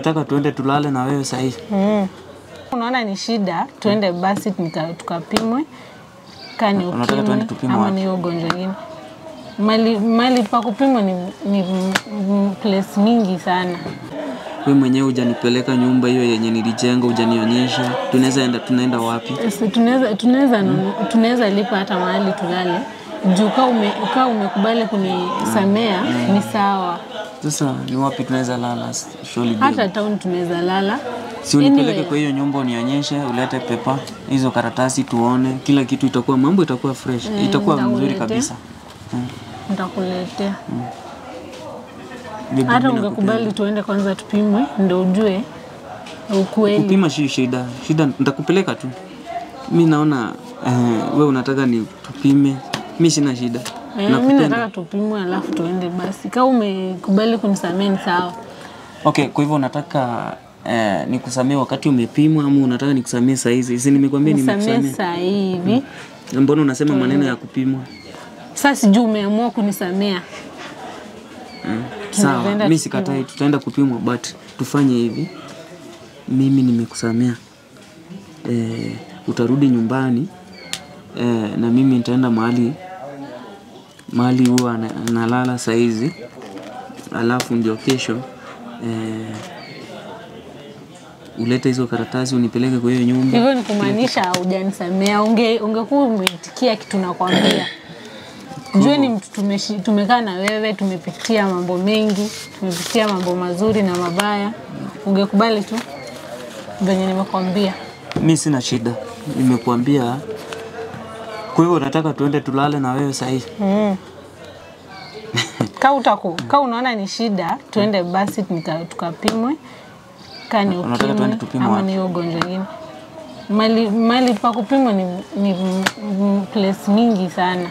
unataka tuende tulale na wewe sahii Mm. Unaona ni shida, tuende basi nika- tukapimwe kani Unataka tuende ukimwi tupimwe ama wapi? ni hiyo ugonjwa ingine. Mali, mali pa kupimwa ni, ni m- m- place mingi sana. we mwenyewe hujanipeleka nyumba hiyo yenye nilijenga hujanionyesha tunaweza enda tunaenda wapi Sasa tunaweza tunaweza nunu- tunaweza lipa hata mahali tulale juu kaa ume, kaa umekubali kunisamea ni sawa. sasa ni wapi tunaweza lala surely babe. Hata town tunaweza lala. si unipeleke Anyway. kwa hiyo nyumba unionyeshe ulete pepa hizo karatasi tuone kila kitu itakuwa mambo itakuwa fresh itakuwa mzuri nitakuletea. kabisa Nitakuletea. Babe, Hata mimi ungekubali tuende kwanza tupimwe ndio ujue ukweli. kupima si shida shida nitakupeleka tu mi naona eh, we unataka ni tupime mi sina shida Eh, mi nataka tupimwe alafu tuende basi. Kama umekubali kunisamea ni sawa. okay kwa hivyo unataka eh, nikusamee wakati umepimwa ama unataka nikusamee sahizi si nimekwambia Nisamee nimekusamea saa hii hivi. mbona unasema maneno ya kupimwa Sasa sijui umeamua kunisamea. sawa Tunaenda mi sikatai tutaenda kupimwa but tufanye hivi mimi nimekusamea eh, utarudi nyumbani eh, na mimi nitaenda mahali mahali huwa na- nalala saizi alafu ndio kesho eh, ulete hizo karatasi unipeleke kwa hiyo nyumba Hivyo ni kumaanisha hujanisamea. Unge ungekuwa umeitikia kitu nakwambia. Jue ni mtu tumeshi- tumekaa na wewe, tumepitia mambo mengi, tumepitia mambo mazuri na mabaya. Ungekubali tu venye nimekwambia. mi sina shida nimekuambia kwa hivyo nataka tuende tulale na wewe sahii Mm. Ka utaku, ka unaona ni shida, tuende basi nika- tukapimwe kani Unataka tuende ukimwi tupimwe ama wapi? ni hiyo ugonjwa ingine. Mali, mali pa kupimwa ni, ni m- m- place mingi sana.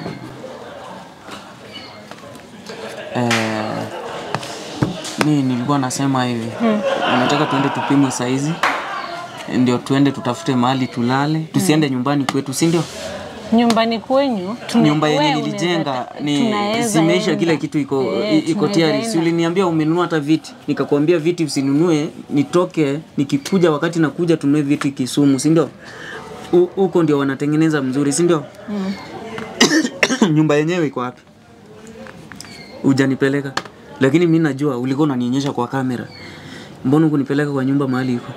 Eh, mi nilikuwa nasema hivi unataka tuende tupimwe saizi ndio tuende tutafute mahali tulale tusiende nyumbani kwetu si ndio Nyumbani kwenyu tuna- nyumba yenye wewe nilijenga unaweza- ni tunaweza zimeisha enda. kila kitu iko Eh, i- iko tunaweza tayari si enda. uliniambia umenunua hata viti nikakwambia viti usinunue nitoke nikikuja wakati nakuja tununue viti kisumu si ndio Hu- huko ndio wanatengeneza mzuri si ndio nyumba yenyewe iko wapi hujanipeleka lakini mi najua ulikuwa unanionyesha kwa kamera mbona kunipeleka kwa nyumba mahali iko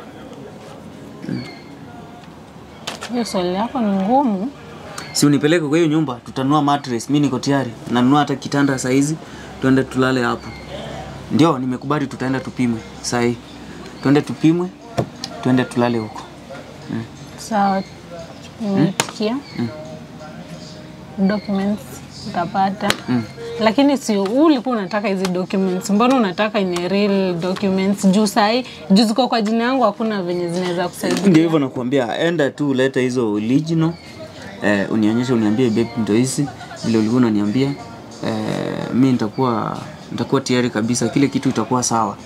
Hiyo swali lako ni ngumu. si unipeleke kwa hiyo nyumba tutanunua mattress mi niko tayari nanunua hata kitanda saizi tuende tulale hapo ndio nimekubali tutaenda tupimwe sahii tuende tupimwe tuende tulale huko Sawa, nimeitikia. Documents utapata. Lakini sio wewe ulikuwa unataka hizi documents. Mbona unataka ni real documents? Juu sahi, juu ziko kwa jina yangu hakuna venye zinaweza kusaidia. ndio hivyo nakuambia enda tu ulete hizo original eh, unionyeshe uniambie babe ndio hizi vile ulikuwa unaniambia eh, mi nitakuwa nitakuwa tayari kabisa kile kitu itakuwa sawa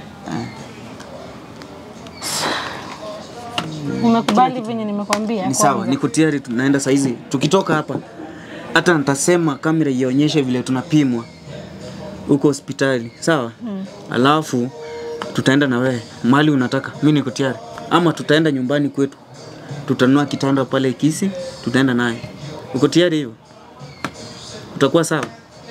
Umekubali venye nimekwambia? ni sawa niko tayari tunaenda saizi tukitoka hapa hata nitasema kamera ionyeshe vile tunapimwa huko hospitali sawa mm. alafu tutaenda na wewe mali unataka mi niko tayari ama tutaenda nyumbani kwetu tutanunua kitanda pale kisi tutaenda naye uko tayari hivyo utakuwa sawa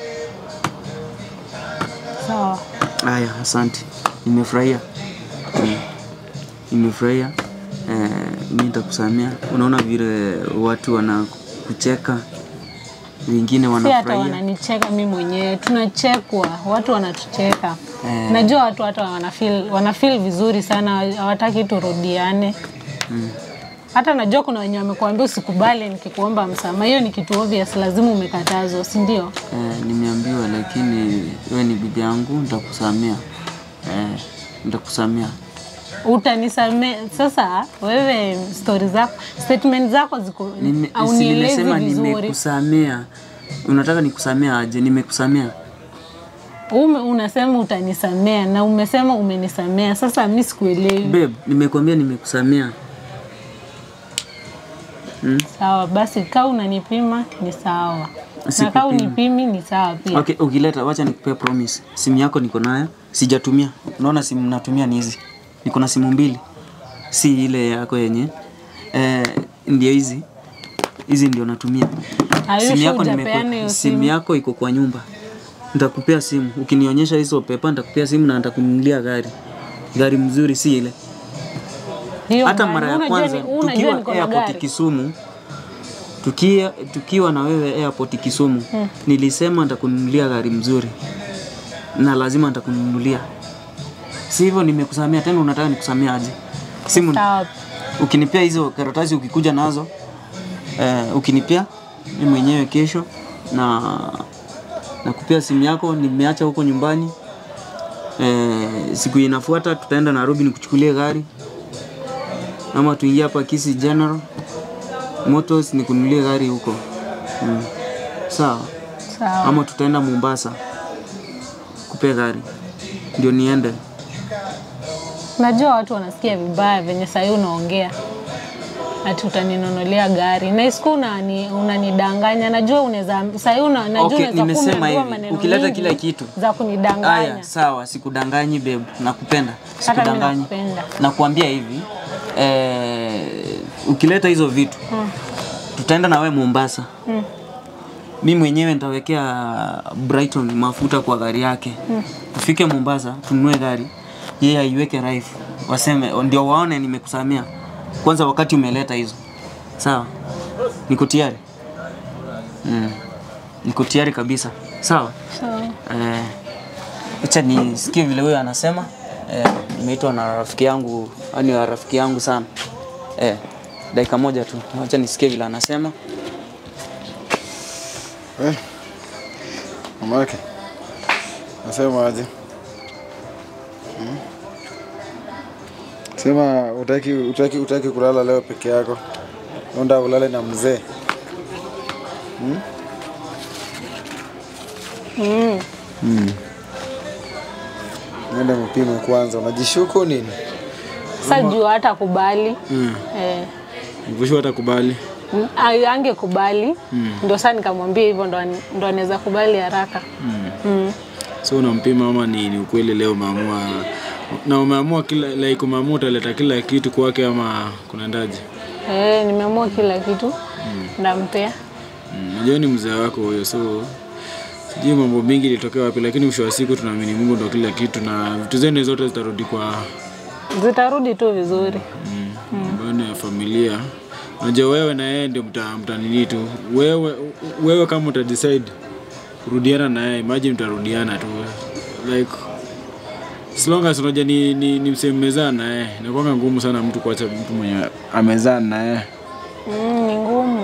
Sawa. haya asante nimefurahia Mm. nimefurahia eh, mi nitakusamia unaona vile watu wanakucheka wengine Si hata wanafurahia wananicheka mi mwenyewe, tunachekwa, watu wanatucheka. Eh. Najua watu hata wanafeel, wanafeel vizuri sana, hawataki turudiane. Hata najua kuna wenye wamekuambia usikubali nikikuomba msamaha. Hiyo ni kitu obvious, lazima umekatazwa, si ndio? eh, nimeambiwa lakini wewe ni bibi yangu nitakusamia eh, nitakusamia Utanisamea sasa. Wewe stori zako, statement zako ziko Nime- si haunielezi nimesema vizuri. nimekusamea unataka nikusamea aje nimekusamea Ume, unasema utanisamea na umesema umenisamea. Sasa mi sikuelewi. babe nimekwambia nimekusamea Sawa basi, kaa unanipima ni sawa, na kaa Sikupima. unipimi ni sawa pia. okay ukileta wacha nikupea promise simu yako niko nayo sijatumia unaona simu natumia ni hizi niko na simu mbili si ile yako yenye eh, ndio hizi hizi ndio natumia Are you simu sure yako hujapeana nimekwe- hiyo simu simu? yako iko kwa nyumba nitakupea simu ukinionyesha hizo pepa nitakupea simu na nitakununulia gari gari mzuri si ile Hiyo hata gari. mara ya Unajua kwanza ni- unajua tukiwa niko na airport gari. Kisumu tukia, tukiwa na wewe airport Kisumu nilisema nitakununulia gari mzuri na lazima nitakununulia si hivyo nimekusamia tena unataka nikusamia aje simu Sawa. ukinipea hizo karatasi ukikuja nazo eh, ukinipea mi mwenyewe kesho na nakupea simu yako nimeacha huko nyumbani eh, siku inafuata tutaenda Nairobi nikuchukulie gari ama tuingie hapa Kisi General Motors nikununulie gari huko mm. sawa Sawa. ama tutaenda Mombasa kupe gari ndio niende Najua watu wanasikia vibaya venye sahii unaongea ati utaninunulia gari na isiku unani, unanidanganya. Najua unaweza sahii una, najua Okay, unaweza kuwa nimesema umeambiwa hivi, maneno ukileta mingi kila kitu. za kunidanganya. Aya, sawa, sikudanganyi babe, nakupenda. Hata mimi Sikudanganyi. nakupenda. Nakuambia hivi, eh, ukileta hizo vitu tutaenda na wewe Mombasa. Mi mwenyewe nitawekea Brighton mafuta kwa gari yake. Tufike Mombasa, tununue gari, yeye aiweke raifu, waseme ndio waone nimekusamia. Kwanza wakati umeleta hizo, sawa? Niko tayari. Mm. Niko tayari kabisa, sawa? Sawa. Eh, acha nisikie vile huyo anasema. Eh, nimeitwa na rafiki yangu, yani rafiki yangu sana. Eh, dakika moja tu, acha nisikie vile anasema. Eh, mamake nasema aje? Hmm? Sema utaki, utaki, utaki kulala leo peke yako, unda ulale na mzee. Mm. Nenda mpime kwanza, unajishuku nini? Sasa juu hata kubali eh, Mvushu atakubali. Ay- angekubali ndo saa nikamwambia hivyo ndo an- ndo anaweza kubali haraka mm. so unampima ama ni, ni ukweli leo umeamua na umeamua kila like umeamua utaleta kila kitu kwake ama kunaendaje Eh, nimeamua kila kitu ndampea Mm, najua ni mzee wako huyo so sijui mambo mingi ilitokea wapi lakini mwisho wa siku tunaamini mungu ndo kila kitu na vitu zenu zote zitarudi kwa zitarudi tu vizuri nyumbani ya familia unajua wewe na yeye ndio mta, mtanini tu wewe, wewe kama utadecide kurudiana na yeye imagine mtarudiana tu like as long as unajua ni, ni, ni msee mmezaa na yeye inakuwanga ngumu sana mtu kuacha mtu mwenye amezaa na yeye mm, ni ngumu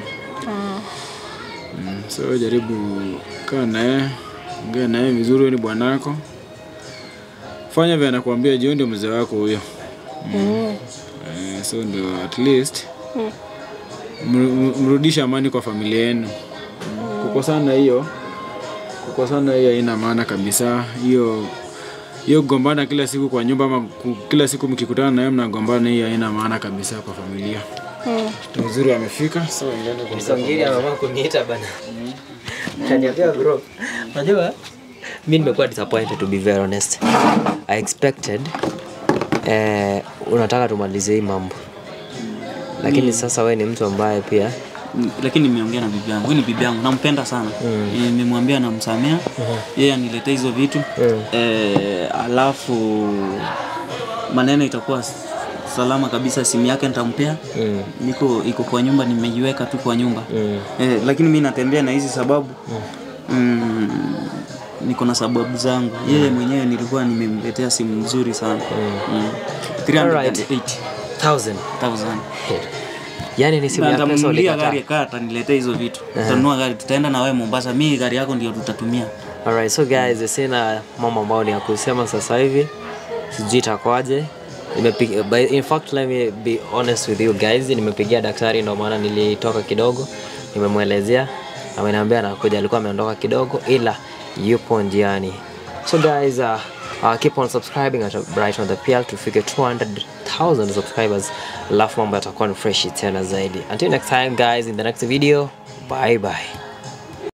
Mm, so jaribu kaa naye ongea naye vizuri, wewe ni bwanako, fanya vile anakuambia, juu ndio mzee wako huyo. mm. Eh, so ndio at least mru- mru- mrudishe amani kwa familia yenu. Mm, Kukosana hiyo kukosana hiyo haina maana kabisa. Hiyo hiyo kugombana kila siku kwa nyumba ama ku- kila siku mkikutana naye mnagombana, hiyo haina maana kabisa kwa familia. Mm. Uzuri amefika, so endeni kwa Msongiri ameamua kuniita bana. Kaniambia bro. Unajua mi nimekuwa disappointed to be very honest. I expected eh, unataka tumalize hii mambo. Lakini sasa we ni mtu ambaye pia Mm, lakini nimeongea na bibi yangu, huyu ni bibi yangu, nampenda sana mm. Nimemwambia namsamea yeye aniletee hizo vitu Mm. eh, alafu maneno itakuwa s- salama kabisa. Simu yake nitampea mm, niko iko kwa nyumba, nimeiweka tu kwa nyumba mm, eh, lakini mi natembea na hizi sababu mm, niko na sababu zangu. Yeye mwenyewe nilikuwa nimemletea simu nzuri sana mm. Alright. 308,000 thousand. Yaani ni simu ya pesa ntamnunulia ulikataa. gari kaa ataniletea hizo vitu tutanunua gari tutaenda na wewe Mombasa mi gari yako ndio tutatumia Alright, so guys, sina mambo ambayo ni ya kusema sasa hivi, sijui itakuwaje. Nimepiga, by- in fact let me be honest with you guys, nimepigia daktari, ndio maana nilitoka kidogo, nimemwelezea, ameniambia anakuja, alikuwa ameondoka kidogo, ila yupo njiani. So guys, uh, uh, keep on subscribing at Brighton the PL tufike 200,000 subscribers, alafu mambo yatakuwa ni fresh tena zaidi. Until next time guys, in the next video, bye bye.